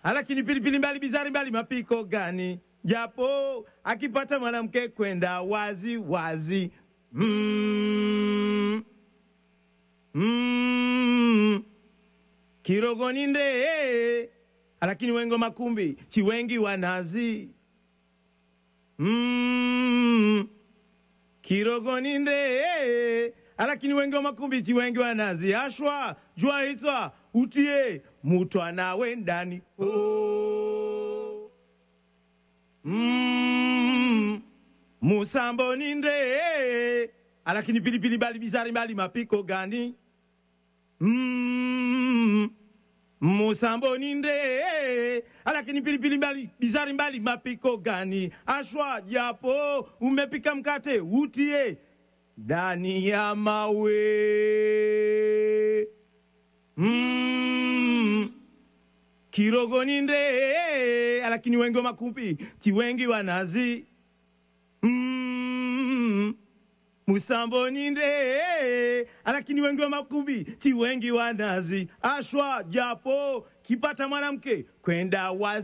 lakini pilipili mbali bizari mbali mapiko gani? Japo akipata mwanamke kwenda wazi wazi. Mm. Mm. Kirogoni nde lakini wengo makumbi chi wengi wanazi. Mm. Kirogoni nde lakini wengi wa makumbi chi wengi wanazi ashwa jua hitwa utie mutwa nawe ndani oh. mm. musambo ni nde lakini pilipili mbali bizari mbali mapiko gani mm. musambo ni nde lakini pilipili mbali bizari mbali mapiko gani ashwa japo umepika mkate utie ndani ya mawe mm. kirogoni nde lakini wengi wa makumbi ti wengi wanazi mm. musamboni nde lakini wengi wa makumbi ti wengi wanazi ashwa japo kipata mwanamke kwenda wazi